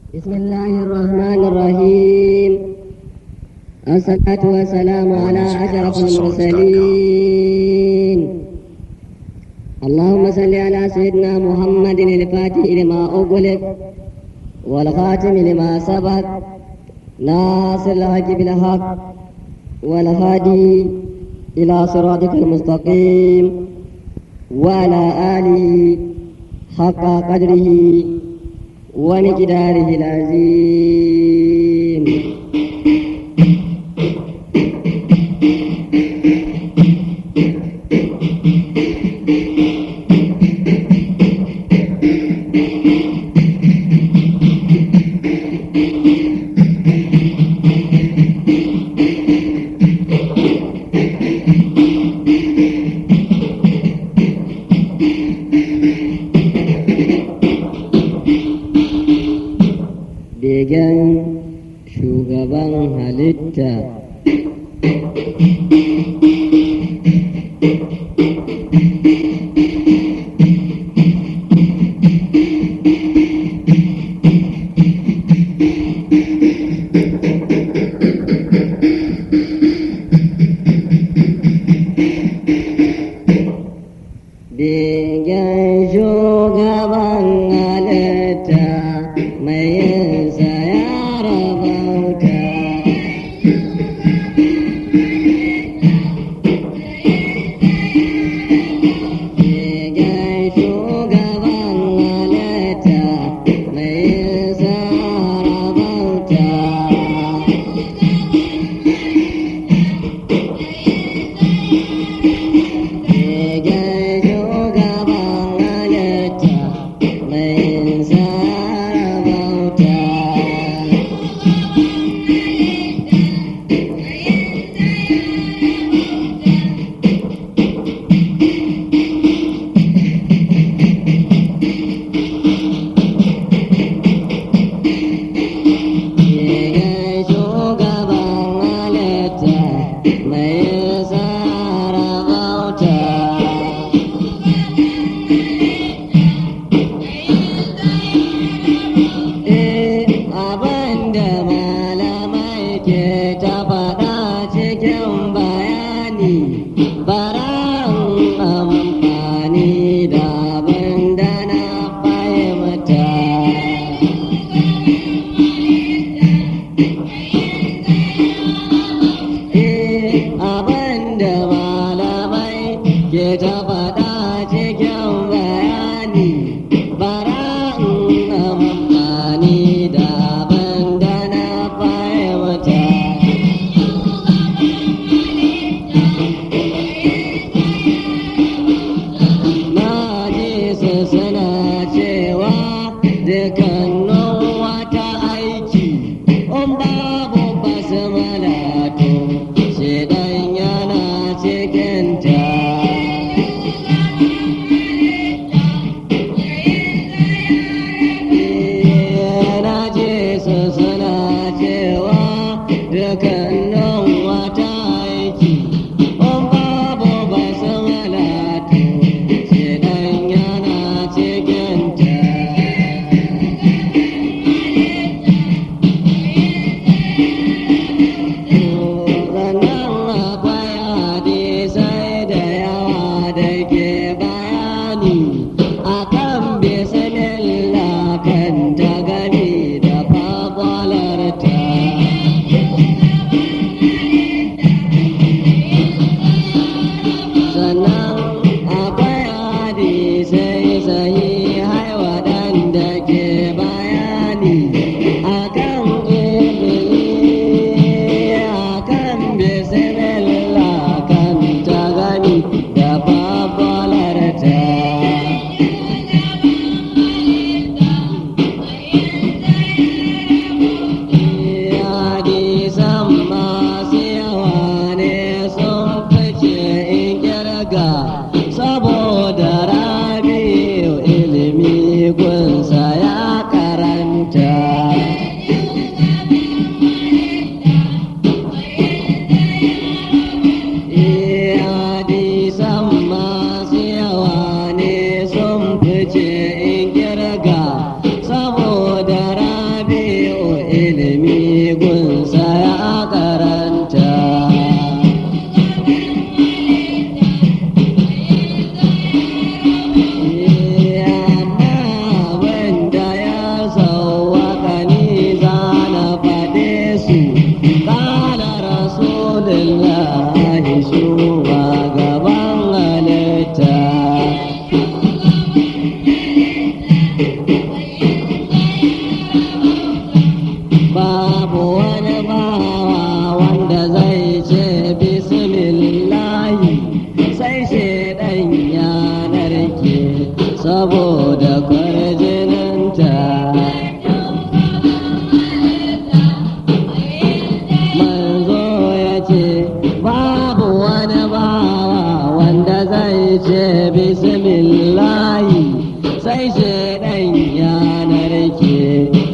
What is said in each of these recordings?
بسم الله الرحمن الرحيم الصلاة والسلام على أشرف المرسلين اللهم صل على سيدنا محمد الفاتح لما أغلق والخاتم لما سبق ناصر الحق بالحق والهادي إلى صراطك المستقيم وعلى آله حق قدره ومقداره العظيم begen shugaban halitta begen shugaban halitta mai yinsa ya rabauta begen shugaban halitta mai yinsa ya rabauta Begen shugaban halitta mai sarabauta.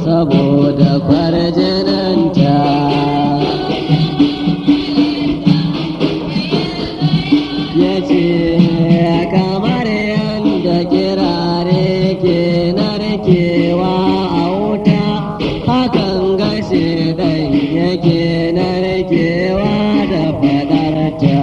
saboda kwarjininta ya ce kamar yadda kirare ke narkewa a wuta hakan gashi ɗan yake narkewa da fadarta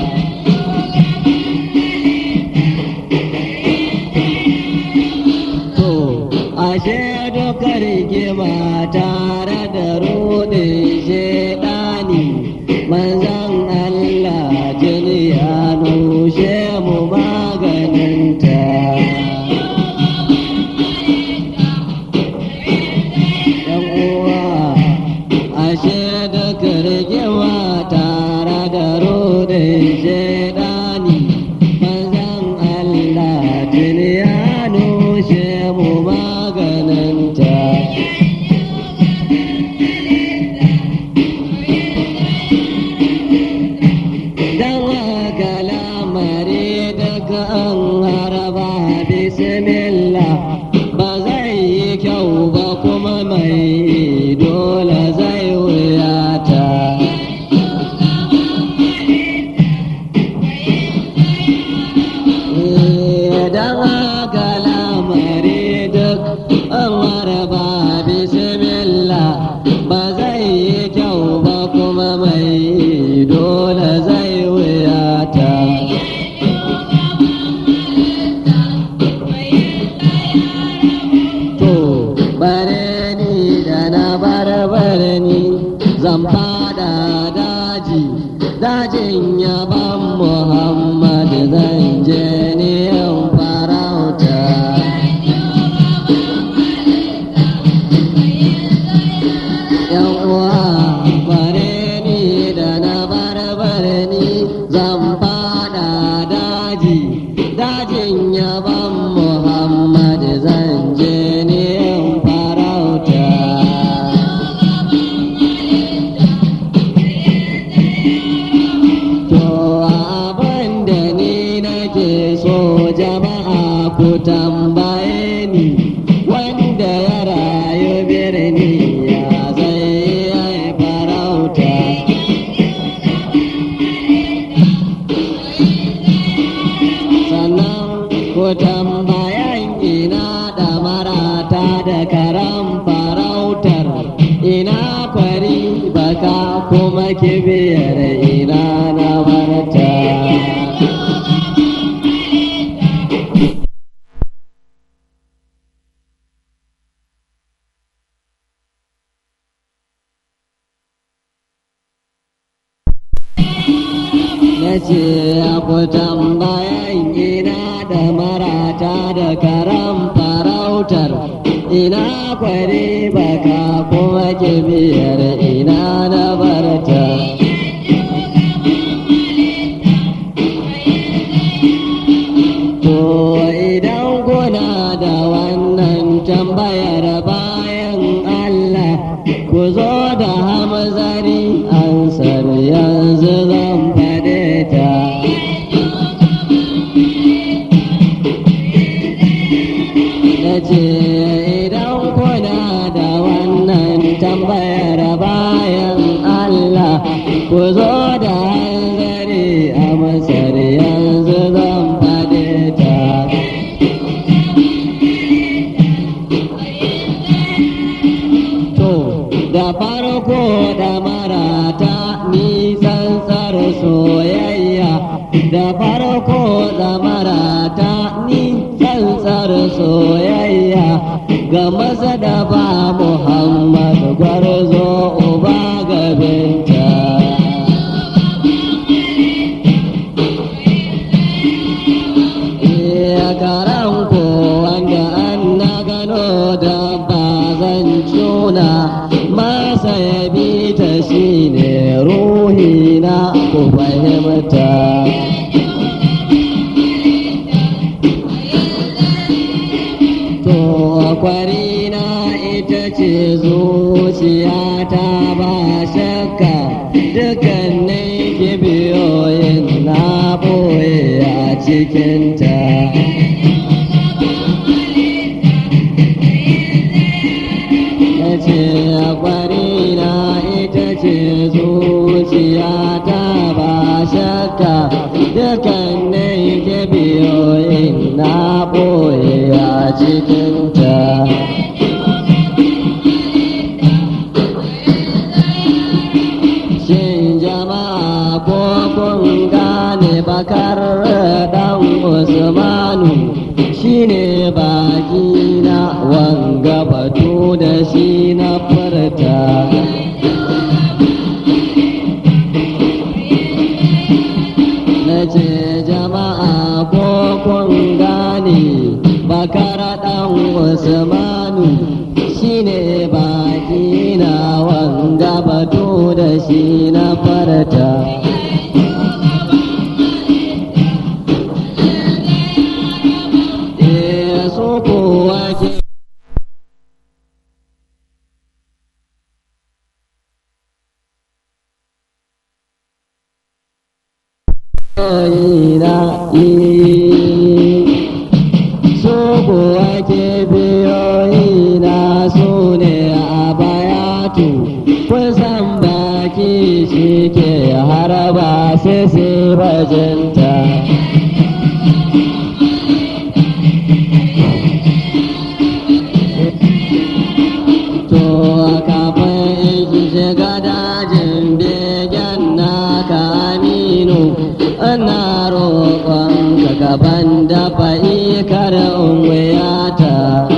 to ashe duka rigima tare da rudin shaidani manzan Allah jini ya nushe mu maganinta yan uwa ashe duka rigima tare da rudin shaidani manzan Allah jini ya nushe mu maganinta dan haka lamari daga an haraba bismillah ba zai yi kyau ba kuma mai dole zai wuyata dan haka lamari duk an haraba bismillah ba zai yi kyau ba kuma mai dole zai wuyata to bare ni da na barbare ni zan fada daji dajin yaban muhammad zan je ni in farauta yan uwa bare ni da na barbare ni zan fada daji dajin yaban muhammad zan je ni in farauta to abin da ni nake so jama'a ku tambaye ni wanda ya rayu birni ya zai yi farauta sannan ku tambayan ina da marata da karam farautar ina kwari baka kuma kibiyar ina na marta na ce ku tambayan ina da marata da karam farautar ina kwari baka kuma kibiyar ina na barta to idan kuna da wannan tambayar bayan Allah ku zo da hamzari ansar yanzu zan faɗe ta na ce idan kuna da wannan tambayar bayan Allah ku zo da hanzari a masar yanzu zan faɗe ta To, da farko da marata nisan tsar soyayya, da farko da marata nisan tsar soyayya, ga maza da ba Muhammad gwarzo uba gabinta. Iya karan ko wanda an na gano da ba zan cuna masa ya bi ta shi ne ruhi na ku fahimta. To kwarina ita ce zuciyata ba shakka dukkanin kibiyoyin na boye a cikinta. ce kwarina ita ce zuciya ta ba shakka dukkanin kibiyoyin na ɓoye a cikinta Shin jama'a ko kun gane bakar dan Usmanu shine baki na wanga batu da shi na furta. Na ce jama'a ko kun gane bakar dan Usmanu shine baki na wanga batu da shi na farta. Eh, so kowa ke na su kuwa ke biyoyi na su ne a bayatu kusan baki shi ke haraba sai sai bajinta to kafin ki shiga dajin begen naka aminu ana roƙon ka gaban dafa ikar umwiyata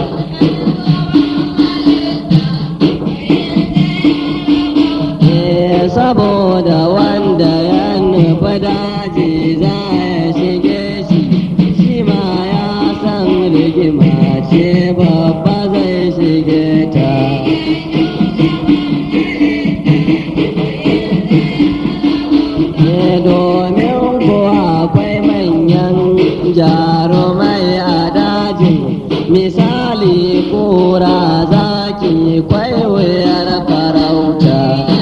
Eh, saboda wanda ya nufi daji za ya shige shi shi ma ya san rigima ce babba zai shige ta ne domin kuwa akwai manyan jarumai a dajin misali kura zaki kwaiwayar farauta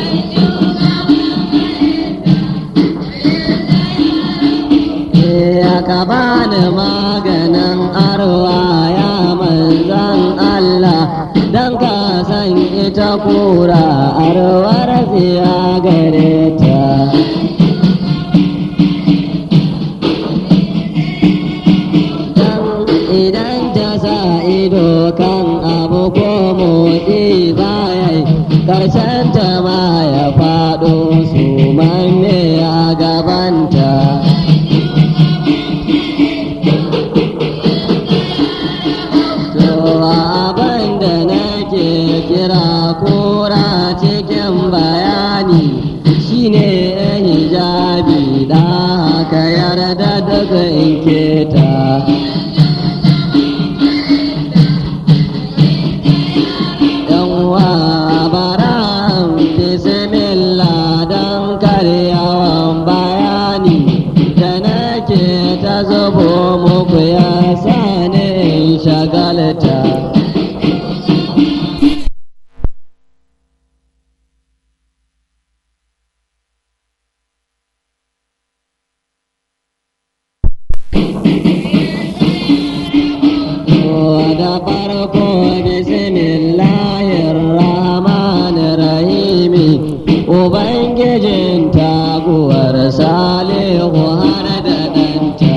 ya ka bani maganin arwa ya manzan Allah don ka san ita kura arwar ziya gare ta Dan idan ta sa ido kan abu ko motsi baya karshen ta ma ya faɗo su manne a gabanta to abin da nake kira kura cikin bayani shine hijabi da haka yarda daga in keta Yawwa baran bismillah don karyawan bayani da nake ta zubo muku ya sani in shagalta. da farko bismillahir rahmanir rahimi ubangijin taguwar salihu har da ɗanta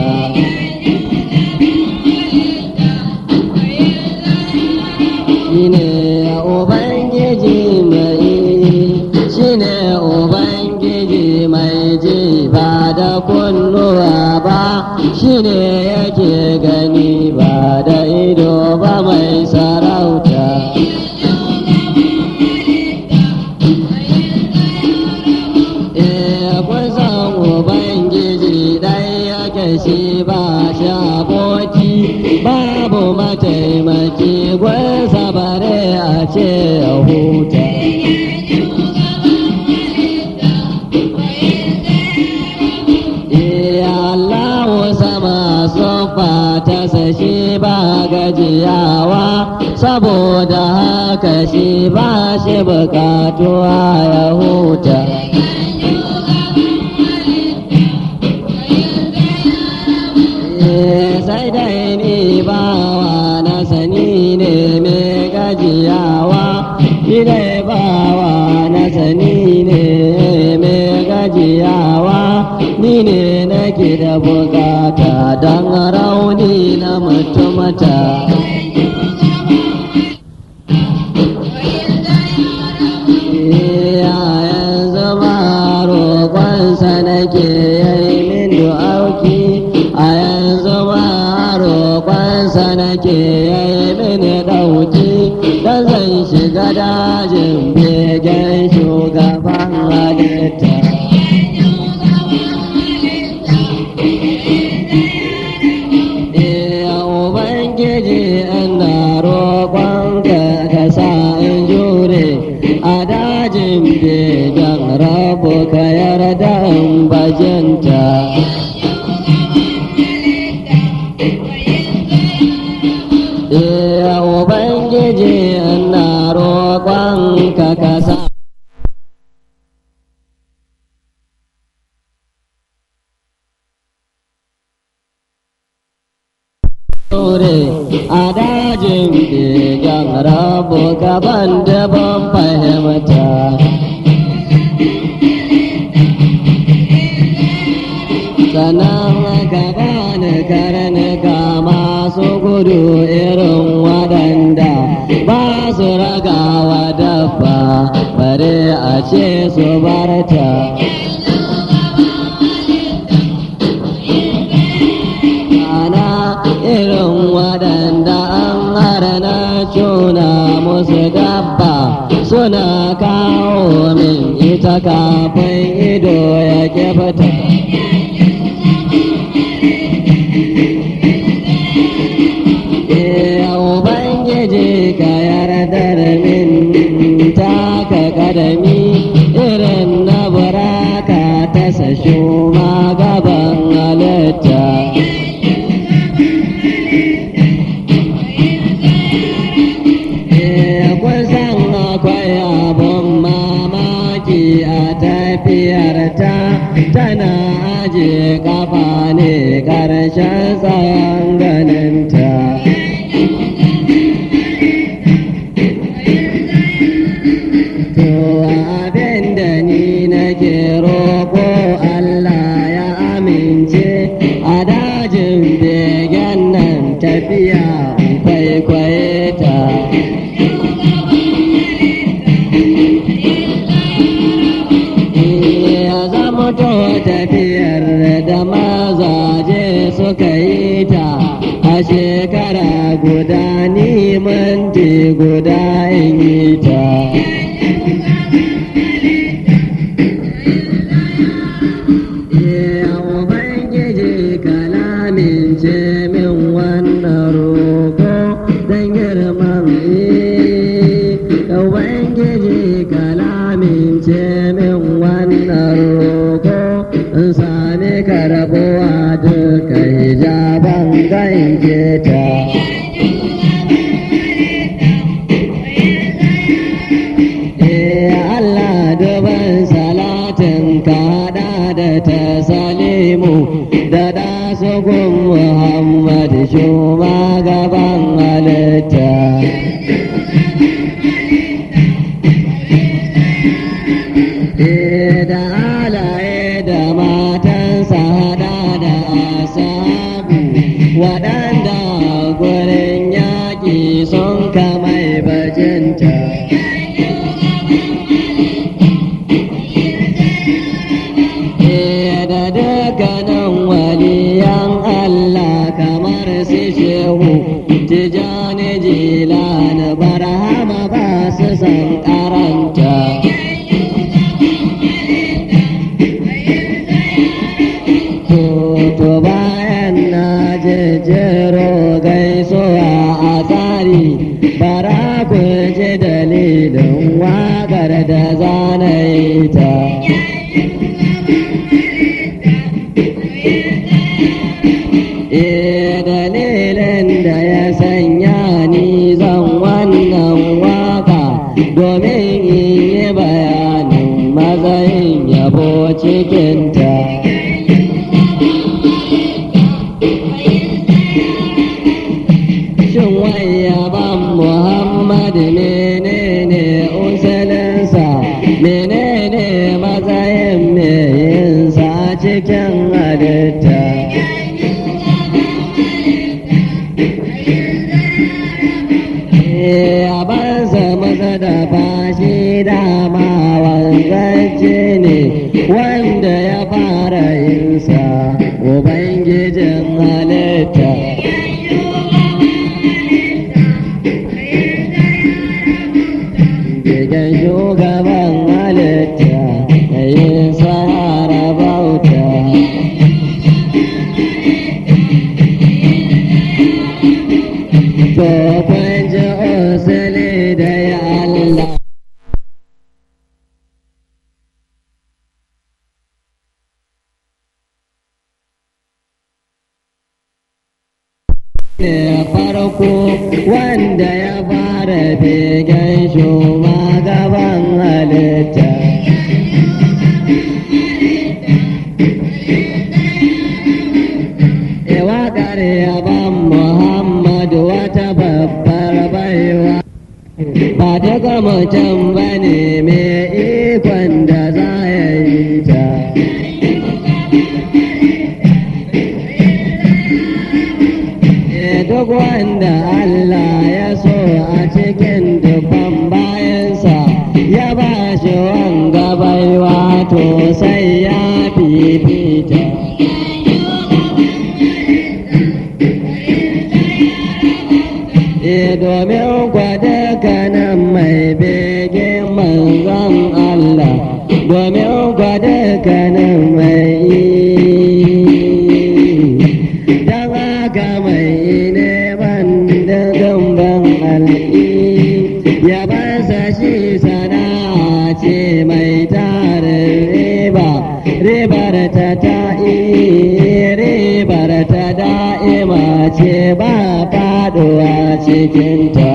shine ubangiji mai shine ubangiji mai ji ba da kunnuwa ba shine yake gani ba da ido ba mai sarauta Eh, kun san ubangiji ɗai yake shi ba shi aboki babu mataimaki gwansa bare a ce ya huta Allah sama sofa ta sashi ba gajiyawa saboda haka shi ba shi bukatuwa ya huta. Eh, Sai dai ni bawa na sani ne mai gajiyawa shi ne bawa na sani ne mai gajiyawa ni ne nake da bukata don rauni na mutumata yayan zama roƙonsa nake yayi min du'auki a yanzu ma roƙonsa nake yayi min ɗauki dan zan shiga dajin begen shugaban halitta Iya Ubangiji ina roƙonka ka sa in jure a dajin begen rabu ka yarda in bajinta. Iya Ubangiji ina roƙonka ka sa Ture a dajin begen rabu gaban da ban fahimta. Sannan ka bani karnuka masu gudu irin waɗanda ba su ragawa dabba bare a ce su barta. ana irin waɗanda an harana cuna musu dabba suna kawo min ita kafin ido ya kifta. Eh, Ubangiji ka yardar min taka kadami irin na buraka ta sashu gaban halitta. kusan akwai abun mamaki a tafiyarta tana aje kafa ne ƙarshen tsayon ganinta. To abin da ni nake roƙo Allah ya amince a dajin begen nan tafiya kwaikwaye ta. ya zama to tafiyar da mazaje suka yi ta a shekara guda ni minti guda in yi ta Ya Ubangiji kalamin ce min wannan roƙo don girman yi. Ya Ubangiji kalamin ce min wannan roƙo in sami karbuwa duka hijaban ganke ta. Eh Allah duban salatin kaɗa da ta salimu da da sugun Muhammad gaban halitta. Eh da alaye da matansa hada da asabu waɗanda gurin yaƙi sun kamai bajinta. da dukkanin waliyan Allah kamar su shehu tijani jilani barhama ba su san karanta. To bayan na jejjero gaisuwa a tsari bara ku ji dalilin waƙar da zanayi ta. Eh dalilin da ya sanya ni zan wannan waka domin in yi bayanin matsayin yabo cikinta. Shin wai yaban Muhammad menene halitta a banza maza da bashi dama wanzacce ne wanda ya fara yinsa ubangijin halitta Gigan shugaban halitta da yin sahara bauta. To kun ji osili da ya Allah. ne farko wanda ya fara begen shugaban halitta. E waƙar yaban Muhammadu wata babbar baiwa. Ba daga mutum ba ne mai ikon da za ya yi ta. E duk wanda Allah ya so a cikin dubban bayansa ya ba shi wanga baiwa to sai ya fifita. E domin kwada kanan mai bege manzon Allah, domin kwada kanan mai don haka mai neman da gamban al'i ya basa shi sana'a ce mai tarin riba ribar ta ta'i ribar ta da'ima ce ba faduwa cikinta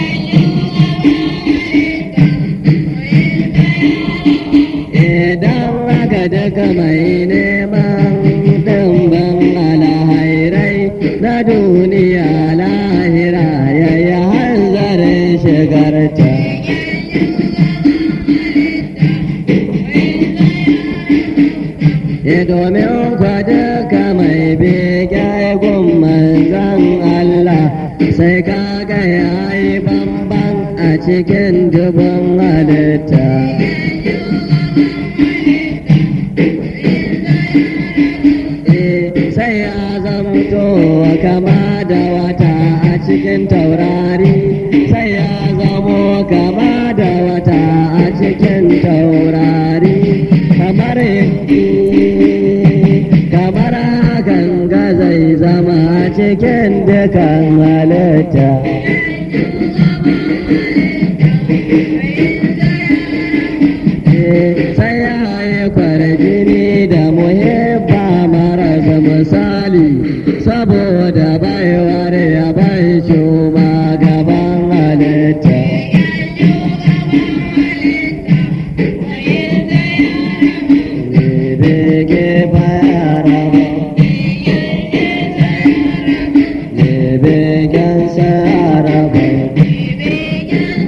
idan aka daga mai neman ɗimbin alhairai na duniya lahira ya yi hanzarin shigarta E domin kwadaka mai bege gun manzan Allah sai kaga ya yi bamban a cikin dubin halitta. Eh, sai ya zamto kama da wata a cikin taurari sai ya zamo kama da wata a cikin taurari kamar kamar hakan ga zai zama a cikin dukan halitta Eh, sai ya yi kwarjini da muhibba marasa misali saboda baiwar ya bai shuma gaban halitta Bege bayara Begen saraba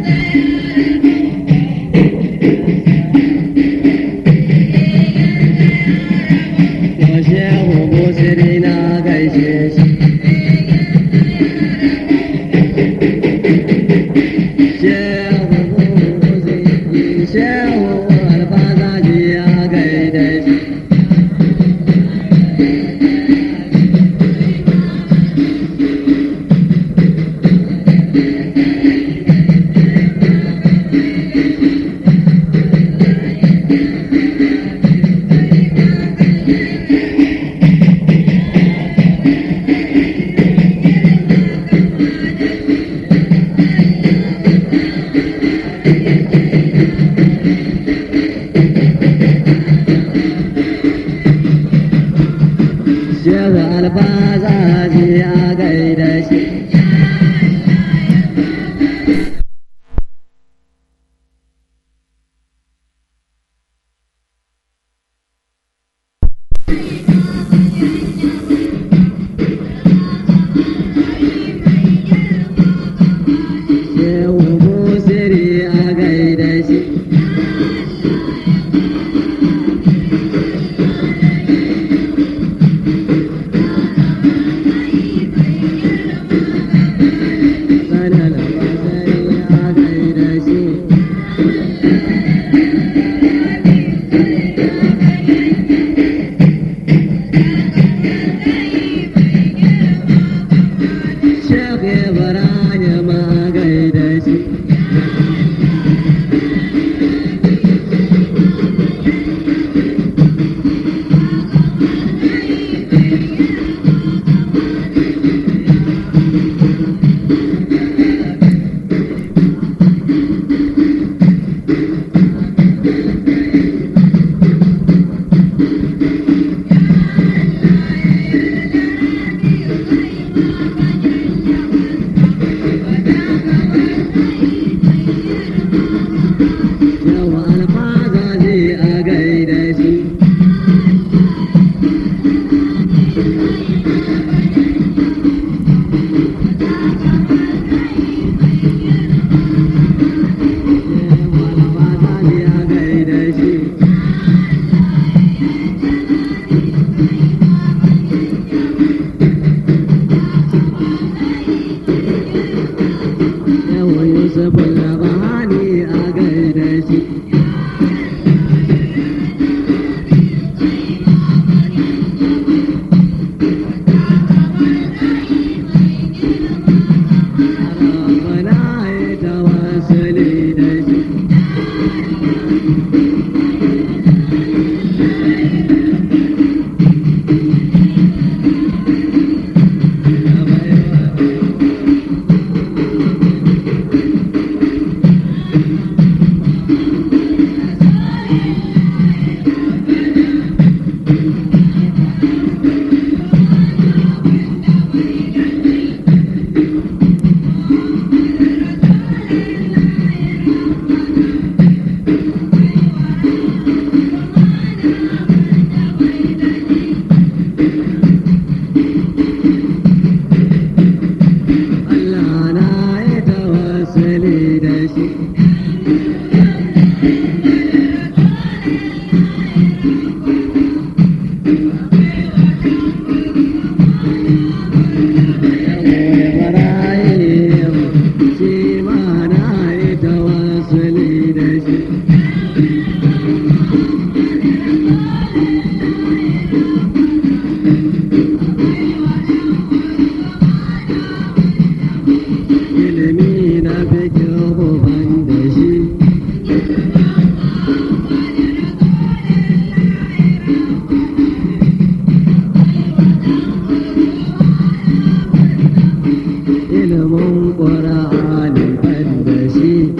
Allah na yi tawassuli da shi. Ibrahim shi ma na yi tawassuli da shi. ilimi na fikin ban da shi ilimin ƙura'ani ban da shi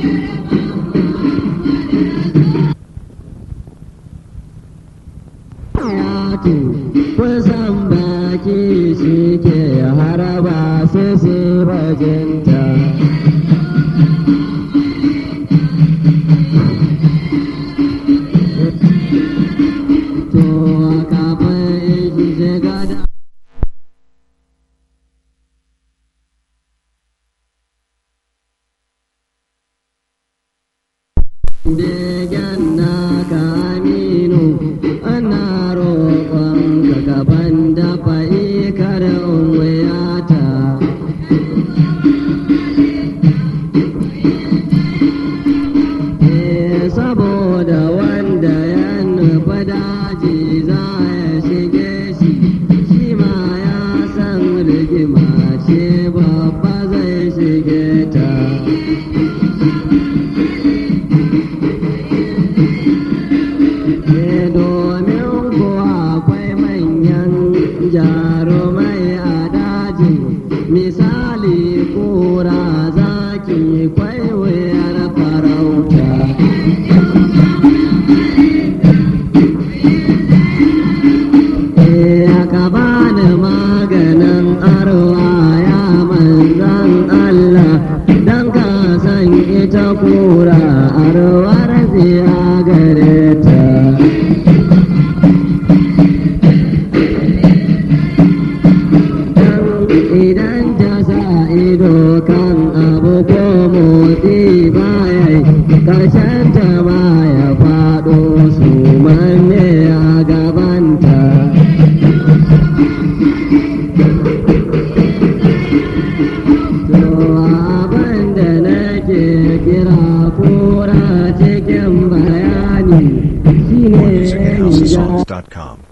Yatu kusan baki shi ke haraba su su bajinta. To kafin shiga da Begen na kaminu ana roƙon ka gaban dafa ikar wuyata. Eh, saboda wanda ya nufa daji za ya shige shi, shi ma ya san rigima ce babba zai shige ta. Eh, domin kuwa akwai manyan jarumai a dajin misali kura zaki kwai wuyar farauta Eh, ka bani maganin arwa ya manzan Allah don ka san ita kura arwar ziya gare ta. idan ta sa ido kan abu ko motsi baya karshen ta ma ya faɗo su manne a gabanta to abin da nake kira kura cikin bayani shine ya MusicHouseOfSongs.com.